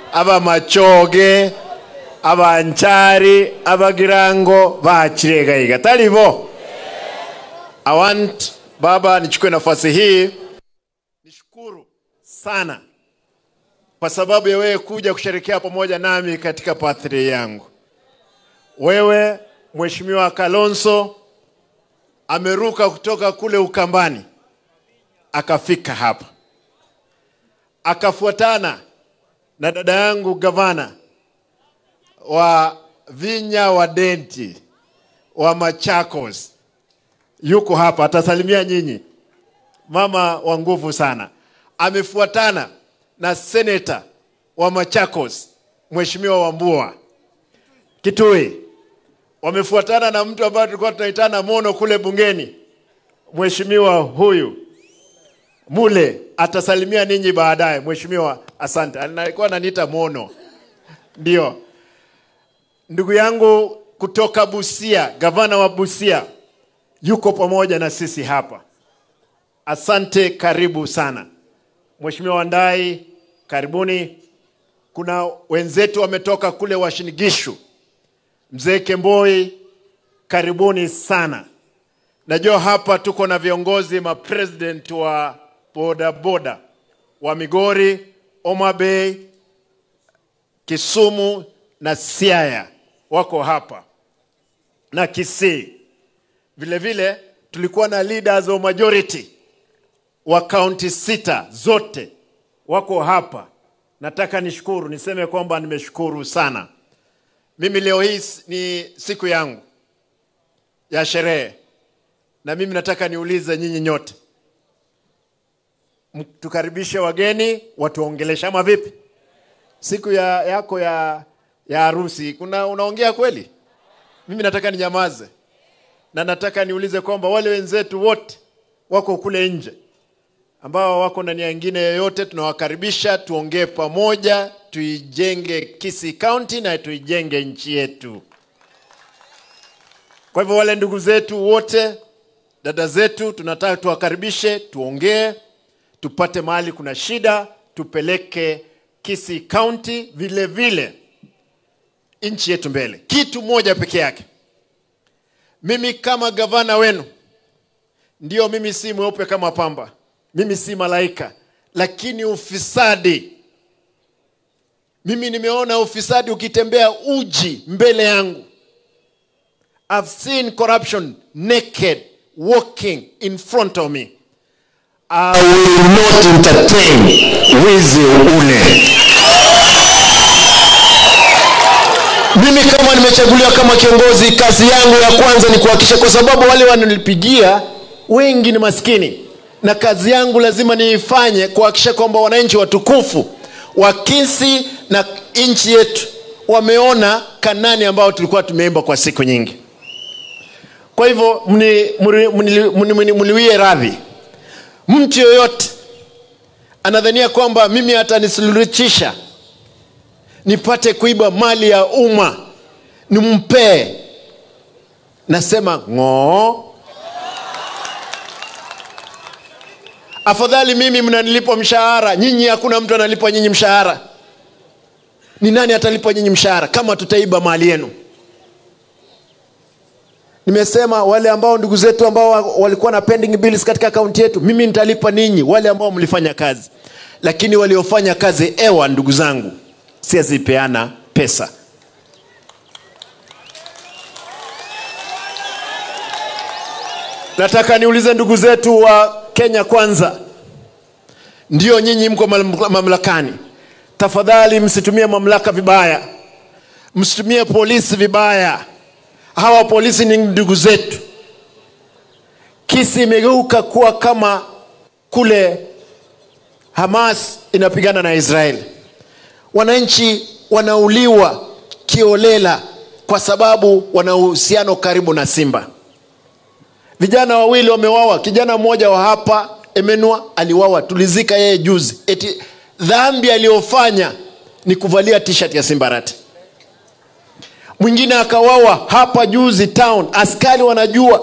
abamachoge abanchari abagirango bachiregaiga talivo i want baba nichukue nafasi hii nishukuru sana kwa sababu ya wewe kuja kusherekea pamoja nami katika birthday yangu wewe mheshimiwa kalonso ameruka kutoka kule ukambani akafika hapa akafuatana na dada yangu gavana wa Vinya wa Denti wa Machakos yuko hapa, atasalimia nyinyi. Mama wa nguvu sana, amefuatana na seneta wa Machakos Mheshimiwa Wambua Kitui, wamefuatana na mtu ambaye tulikuwa tunaitana Mono kule bungeni, Mheshimiwa huyu Mule atasalimia ninyi baadaye. Mheshimiwa, asante. Alikuwa ananiita Mono, ndio ndugu yangu kutoka Busia, gavana wa Busia yuko pamoja na sisi hapa. Asante, karibu sana. Mheshimiwa Wandai, karibuni. Kuna wenzetu wametoka kule Washinigishu, mzee Kemboi, karibuni sana. Najua hapa tuko na viongozi mapresident wa bodaboda wa Migori, Homa Bay, Kisumu na Siaya wako hapa na Kisii. Vile vile tulikuwa na leaders wa majority wa kaunti sita zote wako hapa. Nataka nishukuru, niseme kwamba nimeshukuru sana. Mimi leo hii ni siku yangu ya sherehe, na mimi nataka niulize nyinyi nyote, tukaribishe wageni watuongeleshe ama vipi? Siku ya yako ya ya harusi kuna unaongea kweli? Mimi nataka ninyamaze, na nataka niulize kwamba wale wenzetu wote wako kule nje ambao wako na nia nyingine yoyote, tunawakaribisha tuongee pamoja, tuijenge Kisii County na tuijenge nchi yetu. Kwa hivyo wale ndugu zetu wote, dada zetu, tunataka tuwakaribishe, tuongee, tupate mahali kuna shida, tupeleke Kisii County vile vile nchi yetu mbele. Kitu moja peke yake, mimi kama gavana wenu, ndio mimi si mweupe kama pamba, mimi si malaika, lakini ufisadi, mimi nimeona ufisadi ukitembea uji mbele yangu. I've seen corruption naked walking in front of me. I will not entertain wizi ule. Mimi kama nimechaguliwa kama kiongozi, kazi yangu ya kwanza ni kuhakikisha, kwa sababu wale wananipigia wengi ni maskini, na kazi yangu lazima niifanye kuhakikisha kwamba wananchi watukufu wa Kisii na nchi yetu wameona Kanani ambao tulikuwa tumeimba kwa siku nyingi. Kwa hivyo mniwie radhi, mtu yoyote anadhania kwamba mimi atanisuluhisha nipate kuiba mali ya umma nimpee, nasema ng'oo. Afadhali mimi mnanilipa mshahara, nyinyi hakuna mtu analipa nyinyi mshahara. Ni nani atalipa nyinyi mshahara kama tutaiba mali yenu? Nimesema wale ambao ndugu zetu ambao walikuwa na pending bills katika akaunti yetu, mimi nitalipa ninyi, wale ambao mlifanya kazi, lakini waliofanya kazi ewa, ndugu zangu, siazipeana pesa. Nataka niulize ndugu zetu wa Kenya Kwanza, ndio nyinyi mko mamlakani, tafadhali msitumie mamlaka vibaya, msitumie polisi vibaya. Hawa polisi ni ndugu zetu. Kisi imegeuka kuwa kama kule Hamas inapigana na Israeli. Wananchi wanauliwa kiolela kwa sababu wana uhusiano karibu na Simba. Vijana wawili wamewawa. Kijana mmoja wa hapa Emenua aliwawa, tulizika yeye juzi, eti dhambi aliyofanya ni kuvalia t-shirt ya Simbarati. Mwingine akawawa hapa juzi town, askari wanajua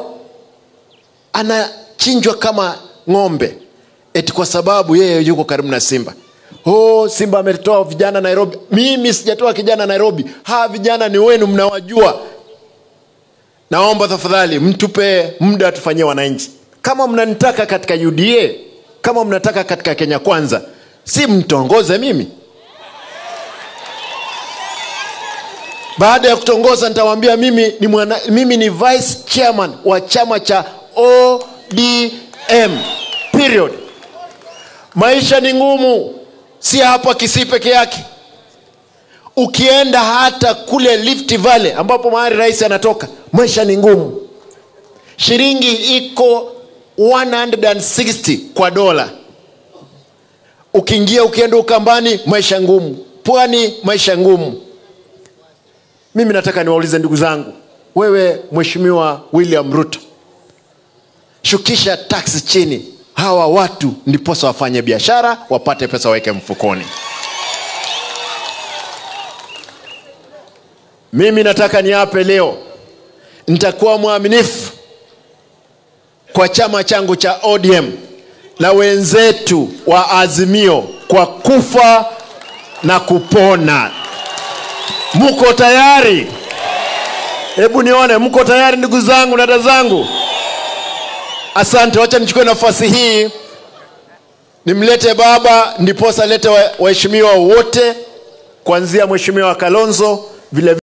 anachinjwa kama ng'ombe, eti kwa sababu yeye yuko karibu na Simba. oh, simba ametoa vijana nairobi mimi sijatoa kijana nairobi hawa vijana ni wenu mnawajua naomba tafadhali mtupe muda tufanyie wananchi kama mnanitaka katika uda kama mnataka katika kenya kwanza si mtongoze mimi baada ya kutongoza nitawaambia mimi ni, mwana, mimi ni vice chairman wa chama cha odm period maisha ni ngumu si hapa kisii peke yake ukienda hata kule Rift Valley ambapo mahali rais anatoka maisha ni ngumu shilingi iko 160 kwa dola ukiingia ukienda ukambani maisha ngumu pwani maisha ngumu mimi nataka niwaulize ndugu zangu wewe mheshimiwa william ruto shukisha taksi chini hawa watu ndiposa wafanye biashara wapate pesa waweke mfukoni mimi nataka niape leo nitakuwa mwaminifu kwa chama changu cha odm na wenzetu wa azimio kwa kufa na kupona mko tayari hebu nione mko tayari ndugu zangu na dada zangu asante wacha nichukue nafasi hii nimlete baba ndiposa lete waheshimiwa wote kuanzia mheshimiwa kalonzo vile